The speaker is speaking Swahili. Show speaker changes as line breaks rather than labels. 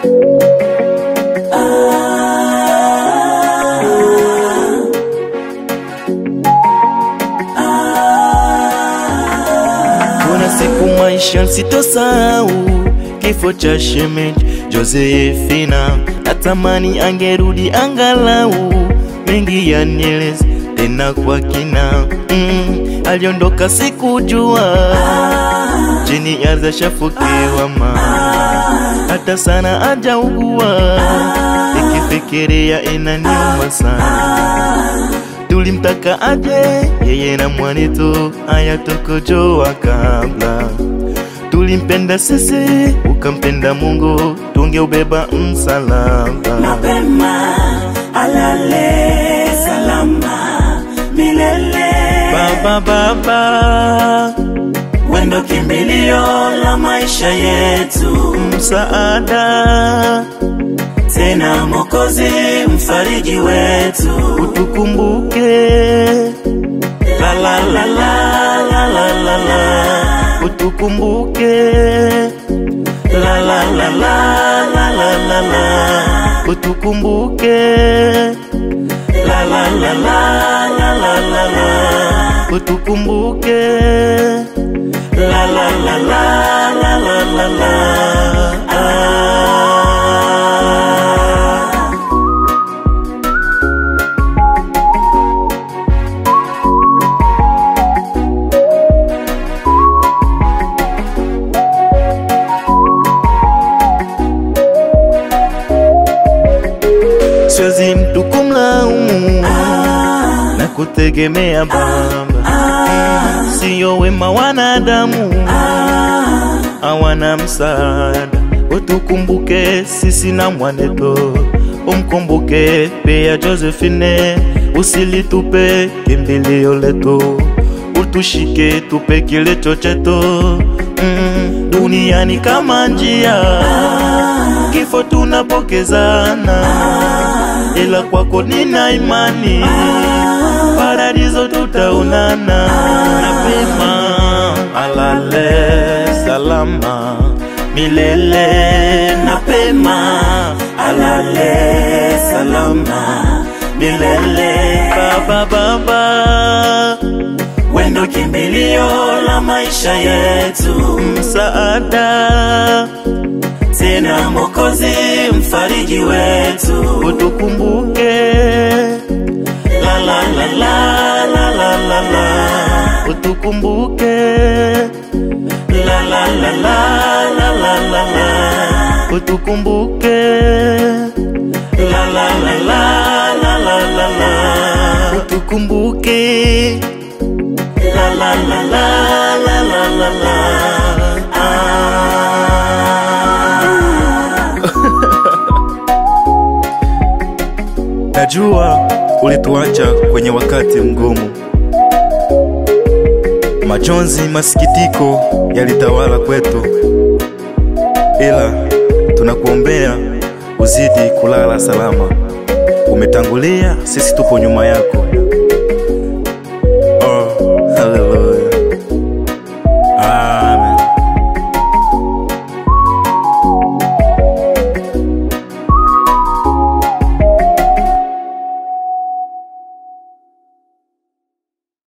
Kuna siku maisha sitosahau kifo cha shemeji Josephina, natamani angerudi angalau mengi yanieleze tena kwa kina. Mm, aliondoka sikujua chini ya ardhi shafukiwa mama, hata sana ajaugua, nikifikiria inaniuma sana tulimtaka aje yeye na mwanetu aya tukujoa kabla tulimpenda sisi ukampenda Mungu tungeubeba msalaba
mapema alale salama milele
baba baba
wendo kimbilio la maisha yetu
msaada
tena mokozi mfariji wetu
utukumbuke
la la la la la la la la
utukumbuke
la la la la la la la la
utukumbuke
la la la la la la la la
utukumbuke
la la la la la la la la ah.
siwezi mtu kumlaumu na kutegemea baba siyo wema wanadamu hawana msaada utukumbuke sisi na mwaneto umkumbuke pia Josephine usilitupe kimbilio letu utushike tupe kilicho chetu mm, duniani kama njia kifo tunapokezana ila kwako nina imani paradiso tutaonana napema alale salama milele
mapema alale salama milele
baba baba
wendo kimbilio la maisha yetu
msaada
tena mokozi mfariji wetu
utukumbuke
la la la la la la la la
utukumbuke
la la la la la la la la
utukumbuke
la la la la la la la la
utukumbuke
la la la la la la la la ah.
Najua ulituacha kwenye wakati mgumu, majonzi, masikitiko yalitawala kwetu, ila tunakuombea uzidi kulala salama. Umetangulia, sisi tupo nyuma yako.